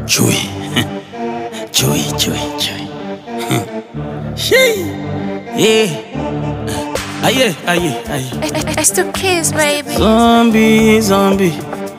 Chui. Chui, chui, chui. Shee. Yeah. Aye, aye, aye. It's the kids, baby. Zombie, zombie.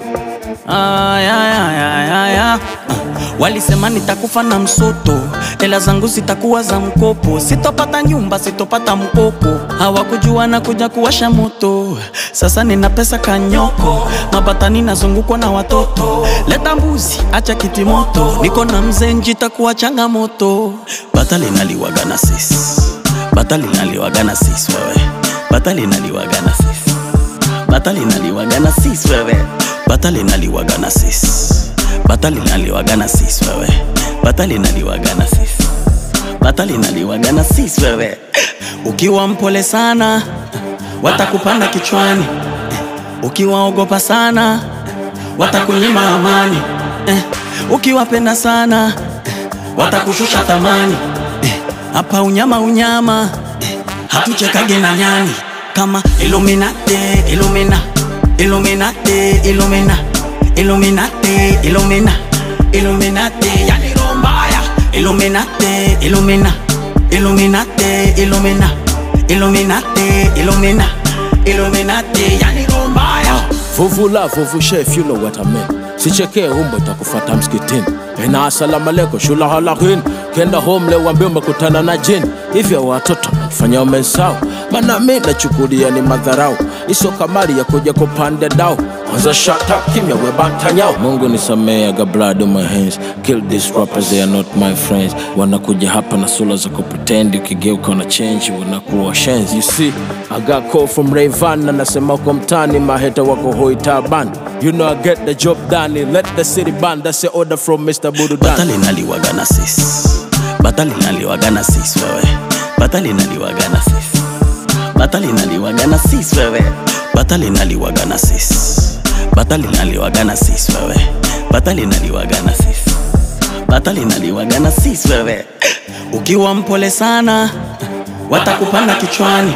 Ay, ay, ay, ay, ay, ay. Walisema nitakufa na msoto, hela zangu zitakuwa za mkopo, sitopata nyumba, sitopata mkopo. Hawakujua na kuja kuwasha moto, sasa nina pesa kanyoko, mabatani nazungukwa na watoto. Leta mbuzi, acha kiti moto, niko na mzee njitakuwa changamoto. Bata linaliwaga na sisi, bata linaliwaga na sisi wewe, bata linaliwaga na sisi bata linaliwaga na sis wewe, bata linaliwaga na sis, bata linaliwaga na sis wewe, bata linaliwaga na sis, bata linaliwaga na sis wewe. Ukiwa mpole sana watakupanda kichwani, ukiwaogopa sana watakunyima amani, eh, ukiwapenda sana watakushusha thamani eh, hapa unyama unyama eh, hatuchekage na nyani kama Illuminati, Illumina, Illuminati, Illumina, Illuminati, Illumina, Illuminati, yani roho mbaya. Illuminati, Illumina, Illuminati, Illumina, Illuminati, Illumina, Illuminati, yani roho mbaya. Vuvula vuvu chef, you know what I mean. Sichekee umbo itakufata msikitini. Ena asalamu alaikum shula halakin. Kenda home leo wambie umekutana na jini. Hivyo watoto fanya umesahau. Maana mimi nachukulia ni madharau. Iso kamari ya kuja kupanda dao. Kwanza shut up kimya we bantanyao. Mungu nisamee, I got blood on my hands. Kill these rappers, they are not my friends. Wanakuja hapa na sura za kupretend, ukigeuka una change, wanakuwa shenzi. You see, I got call from Rayvan, anasema uko mtani, maheta wako hoi taban. You know I get the job done, let the city burn, that's the order from Mr. Bududan. Bata linaliwaga na sis, bata linaliwaga na sis wewe, bata linaliwaga na sis, bata linaliwaga na sis wewe, bata linaliwaga na sis, bata linaliwaga na sis wewe, bata linaliwaga na sis, bata linaliwaga na sis wewe. Ukiwa mpole sana watakupanda kichwani,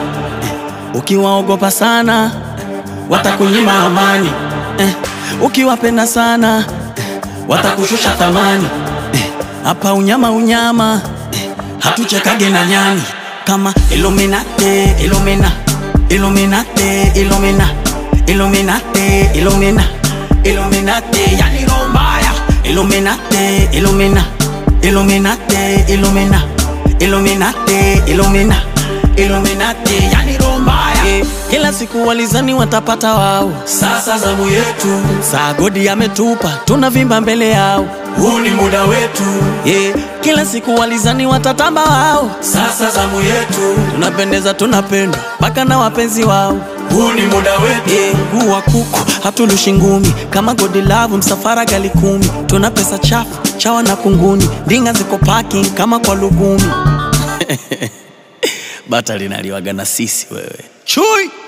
ukiwaogopa sana watakunyima amani, eh, ukiwapenda sana watakushusha thamani eh, hapa unyama unyama eh, hatuchekage na nyani kama Illuminati, Illumina, Illuminati, Illumina, Illuminati, Illumina, Illuminati, yani roho mbaya. Illuminati, Illumina, Illuminati, Illumina, Illuminati, Illumina, Illuminati, yani roho mbaya. Eh, kila siku walizani watapata wao, sasa zamu yetu. Saa godi ametupa, tunavimba mbele yao, huu ni muda wetu. Yeah, kila siku walizani watatamba wao, sasa zamu yetu. Tunapendeza, tunapendwa mpaka na wapenzi wao, huu ni muda wetu. Yeah, mguu wa kuku hatulushi ngumi, kama godi lavu msafara gali kumi. Tuna pesa chafu chawa na kunguni, ndinga ziko parking kama kwa lugumi. bata linaliwaga na sisi wewe chui